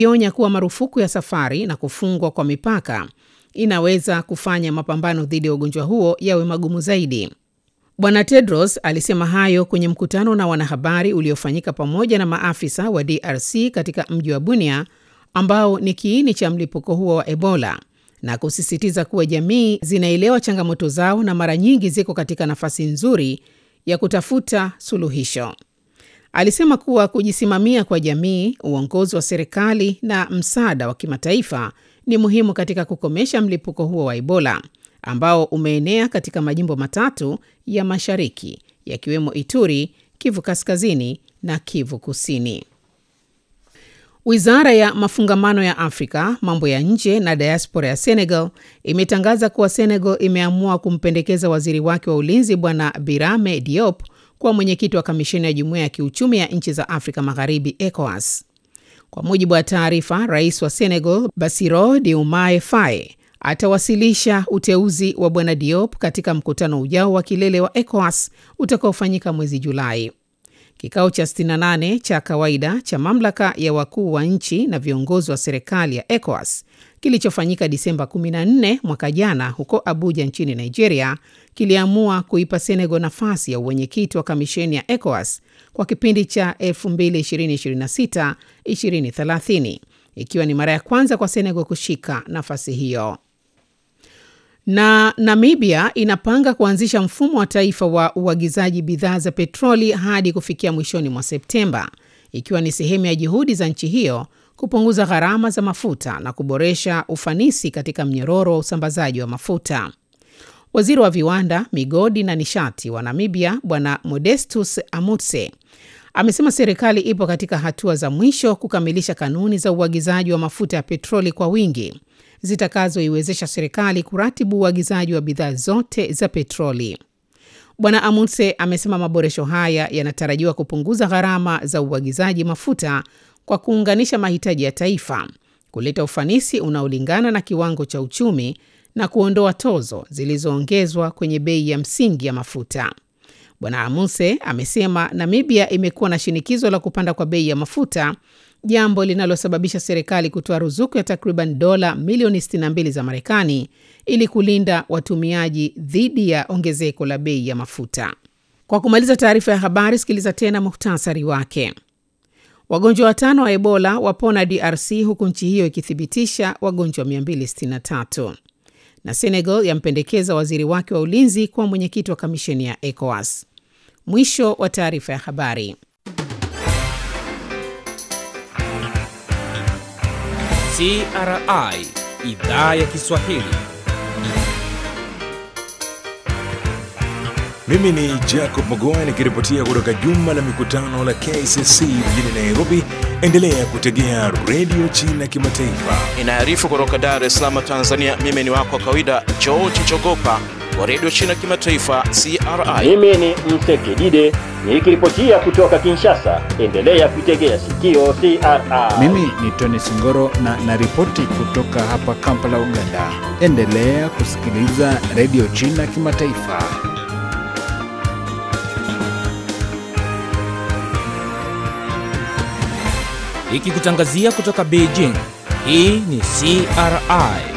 Ionya kuwa marufuku ya safari na kufungwa kwa mipaka inaweza kufanya mapambano dhidi ya ugonjwa huo yawe magumu zaidi. Bwana Tedros alisema hayo kwenye mkutano na wanahabari uliofanyika pamoja na maafisa wa DRC katika mji wa Bunia ambao ni kiini cha mlipuko huo wa Ebola na kusisitiza kuwa jamii zinaelewa changamoto zao na mara nyingi ziko katika nafasi nzuri ya kutafuta suluhisho. Alisema kuwa kujisimamia kwa jamii, uongozi wa serikali na msaada wa kimataifa ni muhimu katika kukomesha mlipuko huo wa Ebola ambao umeenea katika majimbo matatu ya mashariki yakiwemo Ituri, Kivu Kaskazini na Kivu Kusini. Wizara ya mafungamano ya Afrika, mambo ya nje na diaspora ya Senegal imetangaza kuwa Senegal imeamua kumpendekeza waziri wake wa ulinzi Bwana Birame Diop kuwa mwenyekiti wa kamisheni ya jumuiya ya kiuchumi ya nchi za Afrika Magharibi, ECOWAS. Kwa mujibu wa taarifa, rais wa Senegal Bassirou Diomaye Faye atawasilisha uteuzi wa bwana Diop katika mkutano ujao wa kilele wa ECOWAS utakaofanyika mwezi Julai. Kikao cha 68 cha kawaida cha mamlaka ya wakuu wa nchi na viongozi wa serikali ya ECOWAS kilichofanyika Disemba 14 mwaka jana huko Abuja nchini Nigeria kiliamua kuipa Senegal nafasi ya uwenyekiti wa kamisheni ya ECOWAS kwa kipindi cha 2026-2030 ikiwa ni mara ya kwanza kwa Senegal kushika nafasi hiyo. Na Namibia inapanga kuanzisha mfumo wa taifa wa uagizaji bidhaa za petroli hadi kufikia mwishoni mwa Septemba, ikiwa ni sehemu ya juhudi za nchi hiyo kupunguza gharama za mafuta na kuboresha ufanisi katika mnyororo wa usambazaji wa mafuta. Waziri wa viwanda, migodi na nishati wa Namibia Bwana Modestus Amutse amesema serikali ipo katika hatua za mwisho kukamilisha kanuni za uagizaji wa mafuta ya petroli kwa wingi zitakazoiwezesha serikali kuratibu uagizaji wa bidhaa zote za petroli. Bwana Amundse amesema maboresho haya yanatarajiwa kupunguza gharama za uagizaji mafuta kwa kuunganisha mahitaji ya taifa, kuleta ufanisi unaolingana na kiwango cha uchumi na kuondoa tozo zilizoongezwa kwenye bei ya msingi ya mafuta. Bwana Amundse amesema Namibia imekuwa na shinikizo la kupanda kwa bei ya mafuta jambo linalosababisha serikali kutoa ruzuku ya takriban dola milioni 62 za Marekani ili kulinda watumiaji dhidi ya ongezeko la bei ya mafuta. Kwa kumaliza taarifa ya habari, sikiliza tena muhtasari wake. Wagonjwa watano wa Ebola wapona DRC huku nchi hiyo ikithibitisha wagonjwa 263. Na Senegal yampendekeza waziri wake wa ulinzi kuwa mwenyekiti wa kamisheni ya ECOWAS. Mwisho wa taarifa ya habari. CRI idhaa ya Kiswahili. Mimi ni Jacob Mogoa nikiripotia kutoka jumba la mikutano la KCC mjini Nairobi. Endelea kutegea redio China Kimataifa. Inaarifu kutoka Dar es Salaam, Tanzania. Mimi ni wako wa kawaida George Chogopa wa redio China Kimataifa CRI. Mimi ni Msekidide nikiripotia kutoka Kinshasa. Endelea kuitegea sikio CRI. Mimi ni Tony Singoro na naripoti kutoka hapa Kampala, Uganda. Endelea kusikiliza redio China Kimataifa. Ikikutangazia kutoka Beijing. Hii ni CRI